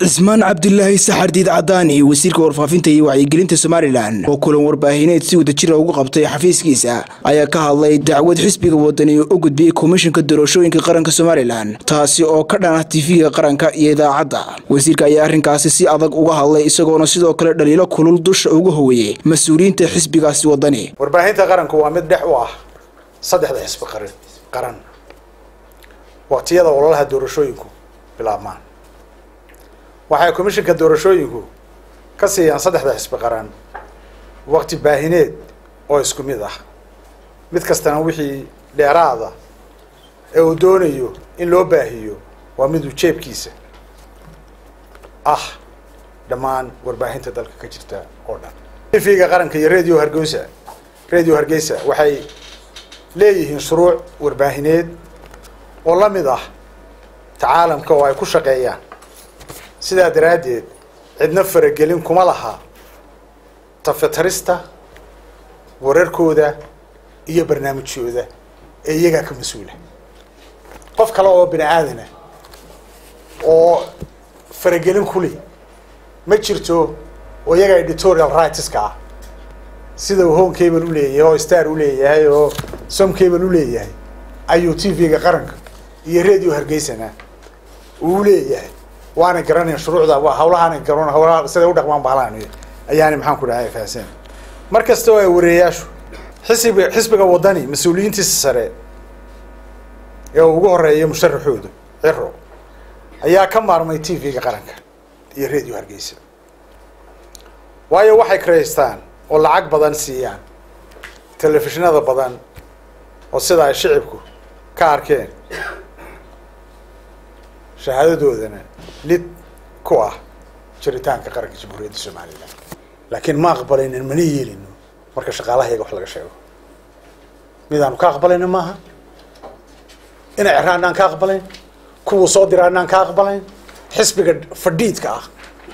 cismaan cabdilaahi saxardiid cadaani wasiirka warfaafinta iyo wacyigelinta somalilan oo kulan warbaahineed si wadajira ugu qabtay xafiiskiisa ayaa ka hadlay dacwad xisbiga wadani oo u gudbiyey komishanka doorashooyinka qaranka somalilan taasi oo ka dhan ah tifiga qaranka iyo idaacadda wasiirka ayaa arrinkaasi si adag uga hadlay isagoona sidoo kale dhaliilo kulul dusha uga howeeyey mas-uuliyiinta xisbigaasi wadani warbaahinta qaranku waa mid dhex u ah saddexda xisbi qaran qaran waqtiyada ololaha doorashooyinku bilaabmaan waxay komishanka doorashooyinku ka siiyaan saddexda xisbi qaran waqti baahineed oo isku mid ah mid kastana wixii dheeraada ee uu doonayo in loo baahiyo waa miduu jeebkiisa ah dhammaan warbaahinta dalka ka jirta oo dhan tv-ga qaranka iyo radio hargeysa radio hargeysa waxay leeyihiin shuruuc warbaahineed oo la mid ah tacaalamka oo ay ku shaqeeyaan sidaa daraaddeed cidna faragelin kuma laha tafatarista wararkooda iyo barnaamijyooda ee iyagaa ka mas-uula qof kale oo bini aadana oo faragelin kuli ma jirto oo iyaga editorial rightska ah sida uu home cable u leeyahay oo star u leeyahay oo som cable u leeyahay ayuu t v-ga qaranka iyo radio hargeysana uu leeyahay waana garanayn shuruucda waa hawlahaana garan hawlaha siday u dhaqmaan bahlaan ayaani maxaan ku dhahay fahasan mar kasta oo ay wareeyaashu xisbiga xisbiga wadani mas-uuliyiintiisa sare ee uu ugu horeeya musharaxoodu ciro ayaa ka maarmay t v-ga qaranka iyo radio hargeysa waayo waxay karaystaan oo lacag badan siiyaan telefishinada badan oo sida ay shicibku ka arkeen shahaadadoodana lid ku ah jiritaanka qaranka jamhuuriyadda somalilan laakiin ma aqbalaynin mana yeelino marka shaqaalahayaga wax laga sheego midaanu ka aqbalayna maaha inay ceraana aan ka aqbalayn kuwuu soo diraana aan ka aqbalayn xisbiga fadhiidka ah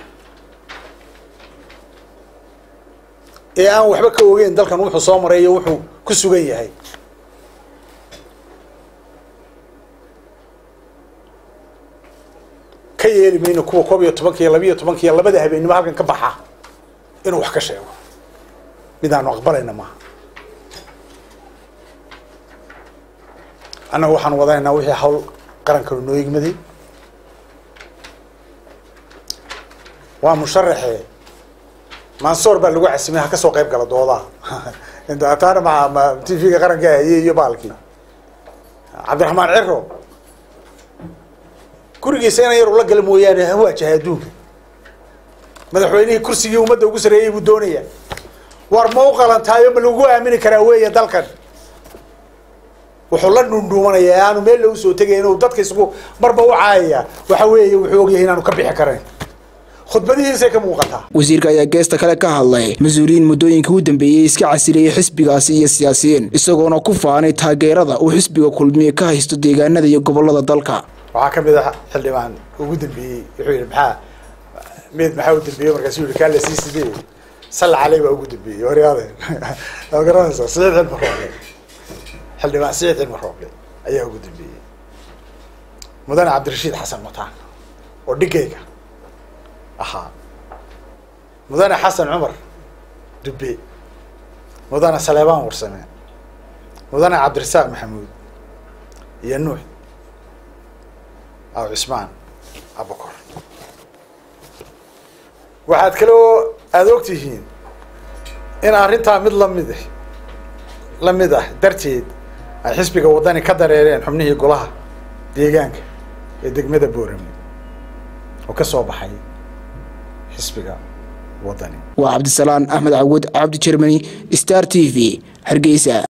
ee aan waxba ka ogeyn dalkan wuxuu soo maray iyo wuxuu ku sugan yahay ka yeeli mayno kuwa koob iyo tobanka iyo labiiyo tobanka iyo labada habeennimo halkan ka baxa inuu wax ka sheego midaanu aqbalayna maaha annaga waxaan wadanaynaa wixii hawl qarankanu noo igmaday waa musharaxe mansoor baa lagu casimay ha ka soo qayb gala doodaha taana ma ma t v-ga qaranka hayey iyo baalkii cabdiraxmaan ciro gurigiisa ina yar ula gala mooyaane ha waajahay adduunka madaxweynihii kursigii ummadda ugu sareeyey buu doonaya war ma u qalantaayo ma lagu aamini karaa weeye dalkan wuxuu la dhundhuumanaya aanu meel lagu soo tegaya inuu dadka isku marba u caayaya waxa weeye wuxuu ogyahay inaanu ka bixi karayn khudbadihiisay ka muuqataa wasiirka ayaa geesta kale ka hadlay mas-uuliyiin muddooyinka u dambeeyey iska casilayay xisbigaasi iyo siyaasiyiin isagoona ku faanay taageerada uu xisbiga kulmiye ka haysto deegaanada iyo gobolada dalka waxaa ka mid ah xildhibaan ugu dambeeyey wuxuu yihi maxaa mid maxaa u dambeeyey markaasu yihi kaa la sii sidee salla caley baa ugu dambeeyey horyaade waa garanaysaa siciid cilmi rooble xildhibaan siciid cilmi rooble ayaa ugu dambeeyey mudane cabdirashiid xasan mataan oo dhigayga ahaa mudane xasan cumar dube mudane saleebaan warsame mudane cabdirasaaq maxamuud iyo nuux aw cismaan abukor waxaad kaloo aada og tihiin in arrintaa mid lamid la mid ah darteed ay xisbiga waddani ka dareereen xubnihii golaha deegaanka ee degmada boorame oo ka soo baxay xisbiga waddani waa cabdisalaan axmed cawad cabdi jermani star t v hargeysa